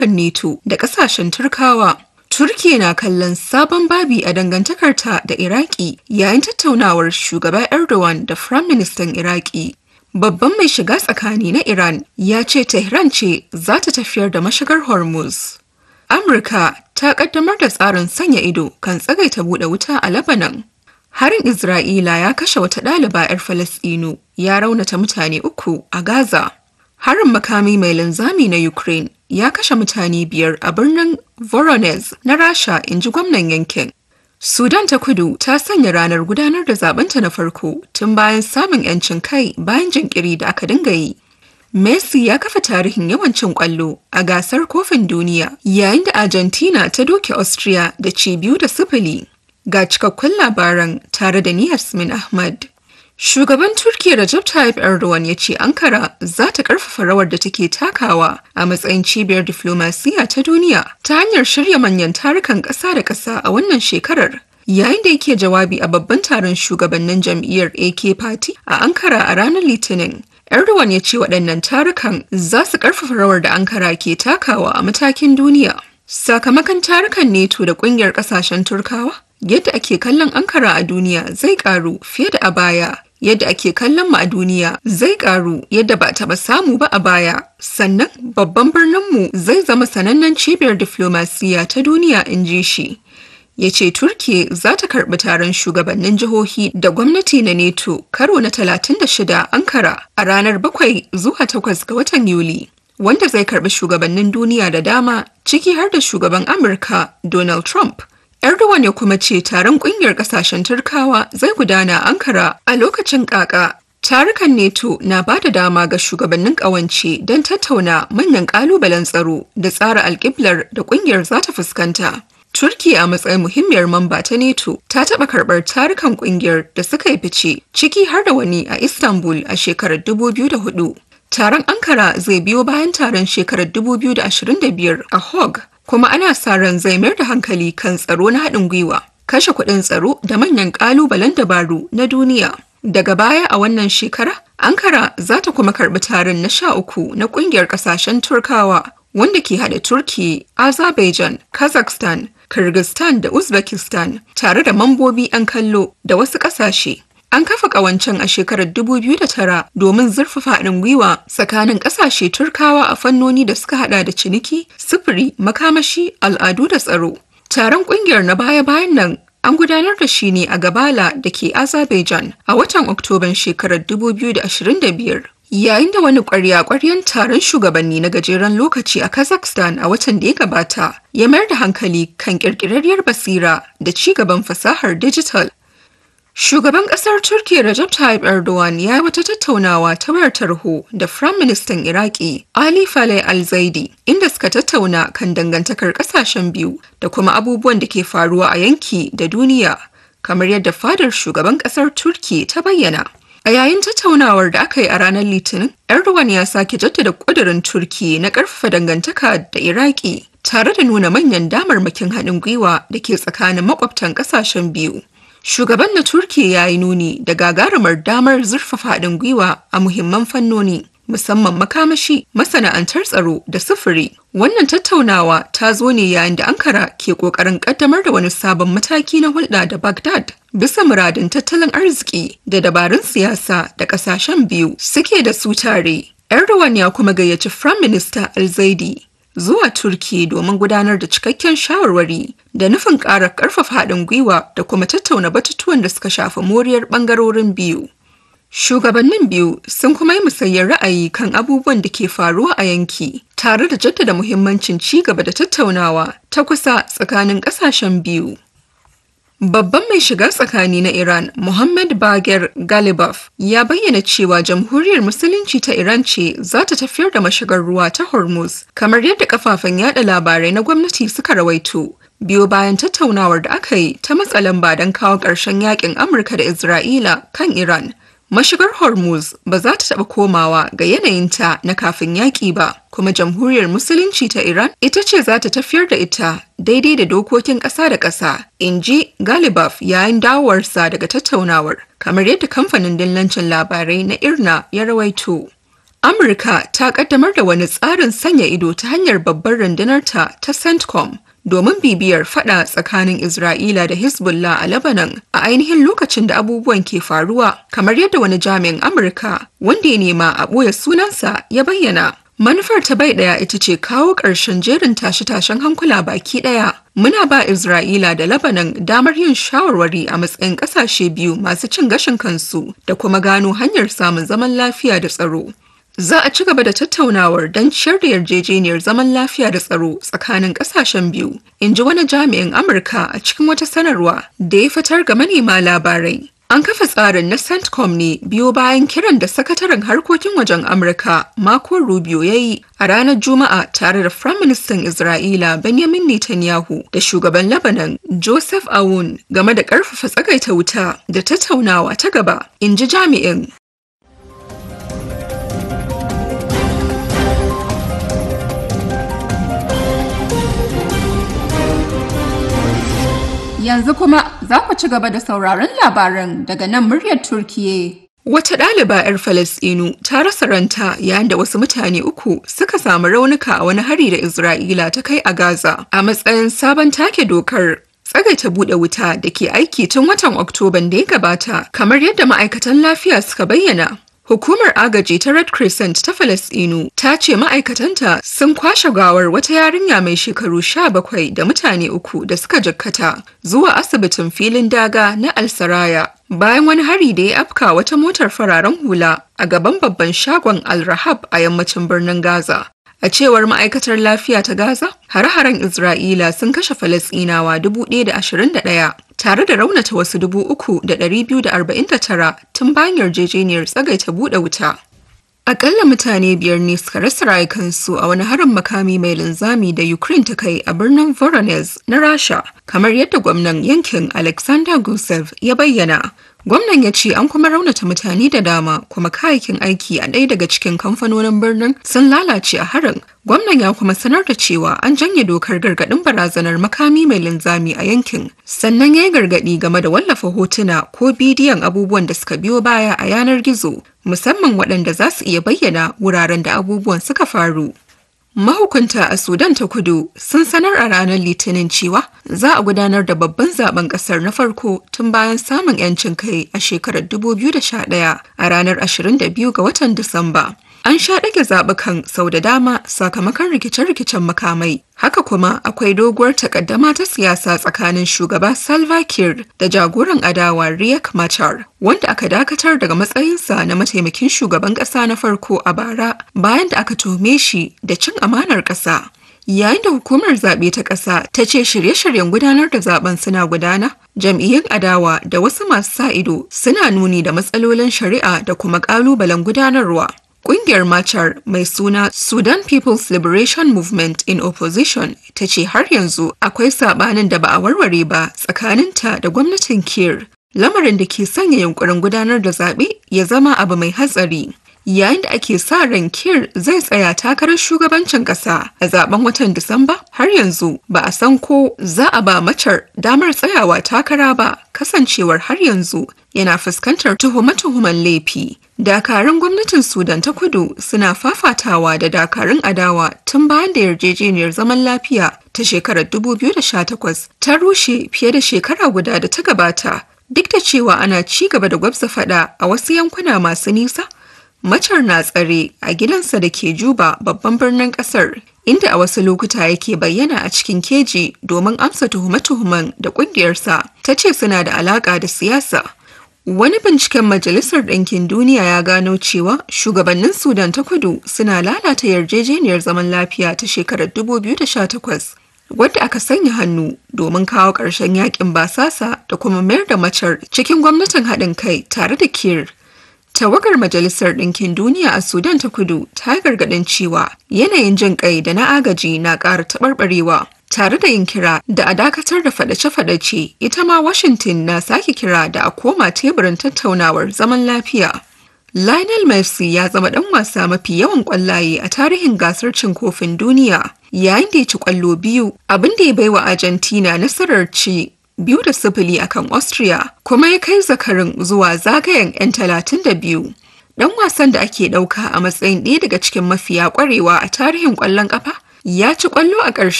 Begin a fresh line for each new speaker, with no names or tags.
NATO da ƙasashen Turkawa. Turkiya na kallon sabon babi a dangantakarta da Iraki yayin tattaunawar shugaba Erdogan da Firaministan Iraki. Babban mai shiga tsakani na Iran ya ce Tehran ce za ta tafiyar da mashigar Hormuz. Amurka ta kaddamar da tsarin sanya ido kan tsagaita buɗe wuta a Lebanon. Harin Isra'ila ya kashe wata ɗaliba 'yar Falasɗinu ya raunata mutane uku a Gaza. Harin makami mai linzami na Ukraine ya kashe mutane biyar a birnin Voronezh na Rasha in ji gwamnan yankin. Sudan ta kudu ta sanya ranar gudanar da zabenta na farko tun bayan samun 'yancin kai bayan jinkiri da aka dinga yi. Messi ya kafa tarihin yawancin kwallo a gasar kofin duniya yayin da Argentina ta doke Austria da ci biyu da sifili. Ga cikakkun labaran tare da ni Yasmin Ahmad. Shugaban Turkiyya Recep Tayyip Erdogan ya ce Ankara za ta karfafa rawar da take takawa a matsayin cibiyar diflomasiya ta duniya ta hanyar shirya manyan tarukan ƙasa da ƙasa a wannan shekarar. Yayin da yake jawabi a babban taron shugabannin jam'iyyar AK Party a Ankara a ranar Litinin, Erdogan ya ce waɗannan tarukan za su ƙarfafa rawar da Ankara ke takawa a matakin duniya. Sakamakon tarukan neto da ƙungiyar ƙasashen Turkawa, yadda ake kallon Ankara a duniya zai ƙaru fiye da a baya. Yadda ake kallon mu a duniya zai ƙaru yadda ba taɓa samu ba a baya. Sannan babban birninmu zai zama sanannen cibiyar diflomasiya ta duniya in ji shi. ya ce Turki za ta karbi taron shugabannin jihohi da gwamnati na neto karo na 36 ankara a ranar 7 zuwa 8 ga watan yuli wanda zai karbi shugabannin duniya da dama ciki har da shugaban amurka donald trump erdogan ya kuma ce taron kungiyar kasashen turkawa zai gudana a ankara a lokacin kaka tarukan neto na ba da dama ga shugabannin kawance don tattauna manyan kalubalen tsaro da tsara alkiblar da kungiyar za ta fuskanta Turkiya a matsayin muhimmiyar mamba ta NATO ta taɓa karɓar tarukan ƙungiyar da suka yi fice ciki har da wani a Istanbul a shekarar 2004. Taron Ankara zai biyo bayan taron shekarar 2025 a Hague kuma ana sa ran zai mayar da hankali kan tsaro na haɗin gwiwa, kashe kuɗin tsaro da manyan ƙalubalen dabaru na duniya. Daga baya a wannan shekara, Ankara za ta kuma karɓi taron na sha uku na ƙungiyar ƙasashen Turkawa wanda ke haɗa Turki, Azerbaijan, Kazakhstan, Kyrgyzstan da Uzbekistan tare da mambobi 'yan kallo da wasu ƙasashe. An kafa ƙawancen a shekarar 2009 domin zurfafa haɗin gwiwa tsakanin ƙasashe Turkawa a fannoni da suka haɗa da ciniki, sufuri, makamashi, al'adu da tsaro. Taron ƙungiyar na baya-bayan nan an gudanar da shi ne a Gabala da ke Azerbaijan a watan Oktoban shekarar 2025. Yayin da wani ƙwarya-ƙwaryen taron shugabanni na gajeren lokaci a Kazakhstan a watan da ya gabata ya mayar da hankali kan ƙirƙirarriyar basira da ci gaban fasahar digital. Shugaban ƙasar Turkiyya Recep Tayyip Erdogan ya yi wata tattaunawa ta wayar tarho da Firayim Ministan Iraki Ali Faleh Al-Zaidi inda suka tattauna kan dangantakar ƙasashen biyu da kuma abubuwan da ke faruwa a yanki da duniya kamar yadda fadar shugaban ƙasar Turkiyya ta bayyana. A yayin tattaunawar da aka yi a ranar Litinin, Erdogan ya sake jaddada ƙudurin Turki na ƙarfafa dangantaka da Iraki tare da nuna manyan damarmakin haɗin gwiwa da ke tsakanin makwabtan ƙasashen biyu. Shugaban na Turki ya yi nuni da gagarumar damar zurfafa haɗin gwiwa a muhimman fannoni. musamman makamashi masana'antar tsaro da sufuri wannan tattaunawa ta zo ne yayin da ankara ke kokarin kaddamar da wani sabon mataki na hulɗa da baghdad bisa muradin tattalin arziki da dabarun siyasa da ƙasashen biyu suke da su tare erdogan ya kuma gayyaci prime minister alzaidi zuwa turki domin gudanar da cikakken shawarwari da nufin ƙara ƙarfafa haɗin gwiwa da kuma tattauna batutuwan da suka shafi moriyar ɓangarorin biyu Shugabannin biyu sun kuma yi musayyar ra'ayi kan abubuwan da ke faruwa a yanki, tare da jaddada muhimmancin ci gaba da tattaunawa ta kusa tsakanin ƙasashen biyu. Babban mai shiga tsakani na Iran, Muhammad Bagher Galibaf, ya bayyana cewa Jamhuriyar Musulunci ta Iran ce za ta tafiyar da mashigar ruwa ta Hormuz, kamar yadda kafafen yada labarai na gwamnati suka rawaito. Biyo bayan tattaunawar da aka yi ta matsa lamba don kawo ƙarshen yakin Amurka da Isra'ila kan Iran. Mashigar Hormuz ba za ta taɓa komawa ga yanayinta na kafin yaƙi ba, kuma Jamhuriyar Musulunci ta Iran ita ce za ta tafiyar da ita daidai da dokokin ƙasa da ƙasa, in ji Galibaf yayin dawowarsa daga tattaunawar, kamar yadda kamfanin dillancin labarai na Irna ya rawaito. Amurka ta kaddamar da wani tsarin sanya ido ta hanyar babbar rundunarta ta CENTCOM domin bibiyar fada tsakanin Isra'ila da Hezbollah a Lebanon a ainihin lokacin da abubuwan ke faruwa kamar yadda wani jami'in Amurka wanda ya nema a ɓoye sunansa ya bayyana. Manufar ta bai ɗaya ita ce kawo ƙarshen jerin tashe-tashen hankula baki ɗaya. Muna ba Isra'ila da Lebanon damar yin shawarwari a matsayin ƙasashe biyu masu cin gashin kansu da kuma gano hanyar samun zaman lafiya da tsaro. Za a ci gaba da tattaunawar don ciyar da yarjejeniyar zaman lafiya da tsaro tsakanin ƙasashen biyu, in ji wani jami'in Amurka a cikin wata sanarwa da ya fitar ga manema labarai. An kafa tsarin na CENTCOM ne biyo bayan kiran da sakataren harkokin wajen Amurka Marco Rubio ya yi a ranar Juma'a tare da Firaministan Isra'ila Benjamin Netanyahu da shugaban Lebanon Joseph Aoun game da ƙarfafa tsagaita wuta da tattaunawa ta gaba, in ji jami'in.
Yanzu kuma za ku ci gaba da sauraron labaran daga nan muryar Turkiye.
Wata ɗaliba 'yar Falasɗinu ta rasa ranta yayin da wasu mutane uku suka samu raunuka a wani hari da Isra'ila ta kai a Gaza a matsayin sabon take dokar tsagaita buɗe wuta da ke aiki tun watan Oktoban da ya gabata kamar yadda ma'aikatan lafiya suka bayyana. Hukumar agaji ta Red Crescent ta Falasɗinu ta ce ma'aikatanta sun kwashe gawar wata yarinya mai shekaru sha bakwai da mutane uku da suka jikkata zuwa asibitin filin daga na Al-Saraya bayan wani hari da ya afka wata motar fararen hula a gaban babban shagon Al-Rahab a yammacin birnin Gaza. A cewar ma'aikatar lafiya ta Gaza, hare-haren Isra'ila sun kashe Falasɗinawa 1,021 tare da raunata wasu 3,249 tun bayan yarjejeniyar tsagaita buɗe wuta. Akalla mutane biyar ne suka rasa rayukansu a wani harin makami mai linzami da Ukraine ta kai a birnin Voronezh na Rasha, kamar yadda gwamnan yankin Alexander Gusev ya bayyana. Gwamnan ya ce an kuma raunata mutane da dama kuma kayayyakin aiki a ɗaya daga cikin kamfanonin birnin sun lalace a harin. Gwamnan ya kuma sanar da cewa an janye dokar gargaɗin barazanar makami mai linzami a yankin. Sannan ya yi gargaɗi game da wallafa hotuna ko bidiyon abubuwan da suka biyo baya a yanar gizo, musamman waɗanda za su iya bayyana wuraren da abubuwan suka faru. Mahukunta a Sudan ta kudu sun sanar a ranar Litinin cewa za a gudanar da babban zaben kasar na farko tun bayan samun 'yancin kai a shekarar 2011 a ranar 22 ga watan Disamba. An sha ɗage zaɓukan sau da dama sakamakon rikice-rikicen makamai. Haka kuma akwai doguwar takaddama ta siyasa tsakanin shugaba Salva Kiir da jagoran adawa Riek Machar, wanda aka dakatar daga matsayinsa na mataimakin shugaban ƙasa na farko a bara bayan da aka tuhume shi da cin amanar ƙasa. Yayin da hukumar zaɓe ta ƙasa ta ce shirye-shiryen gudanar da zaben suna gudana, jam'iyyun adawa da wasu masu sa ido suna nuni da matsalolin shari'a da kuma ƙalubalen gudanarwa. Ƙungiyar Machar mai suna Sudan People's Liberation Movement in Opposition ta ce har yanzu akwai sabanin da ba a warware ba tsakaninta da gwamnatin Kir, lamarin da ke sanya yunkurin gudanar da zaɓe ya zama abu mai hatsari. Yayin da ake sa ran Kir zai tsaya takarar shugabancin ƙasa a zaben watan Disamba har yanzu ba a san ko za a ba Machar damar tsayawa takara ba kasancewar har yanzu yana fuskantar tuhume-tuhumen laifi. Dakarun gwamnatin Sudan ta kudu suna fafatawa da dakarun adawa tun bayan da yarjejeniyar zaman lafiya ta shekarar 2018 ta rushe fiye da shekara guda da ta gabata. Duk da cewa ana ci gaba da gwabza fada a wasu yankuna masu nisa, macar na tsare a gidansa da ke Juba babban birnin kasar, inda a wasu lokuta yake bayyana a cikin keji domin amsa tuhume-tuhumen da ƙungiyarsa ta ce suna da alaƙa da siyasa. Wani binciken Majalisar Ɗinkin Duniya ya gano cewa shugabannin Sudan ta kudu suna lalata yarjejeniyar zaman lafiya ta shekarar 2018 wadda aka sanya hannu domin kawo ƙarshen yakin basasa da kuma mayar da macar cikin gwamnatin haɗin kai tare da kir. Tawagar Majalisar Ɗinkin Duniya a Sudan ta kudu ta gargaɗin cewa yanayin jin ƙai da na agaji na ƙara taɓarɓarewa. tare da yin kira da a dakatar da fadace-fadace ita ma washington na sake kira da a koma teburin tattaunawar zaman lafiya lionel messi ya zama dan wasa mafi yawan kwallaye a tarihin gasar cin kofin duniya yayin da ya ci kwallo biyu abin da ya baiwa argentina nasarar ci biyu da sifili akan austria kuma ya kai zakarin zuwa zagayen 'yan talatin da biyu ɗan wasan da ake ɗauka a matsayin ɗaya daga cikin mafiya ƙwarewa a tarihin ƙwallon ƙafa ya ci ƙwallo a ƙarshen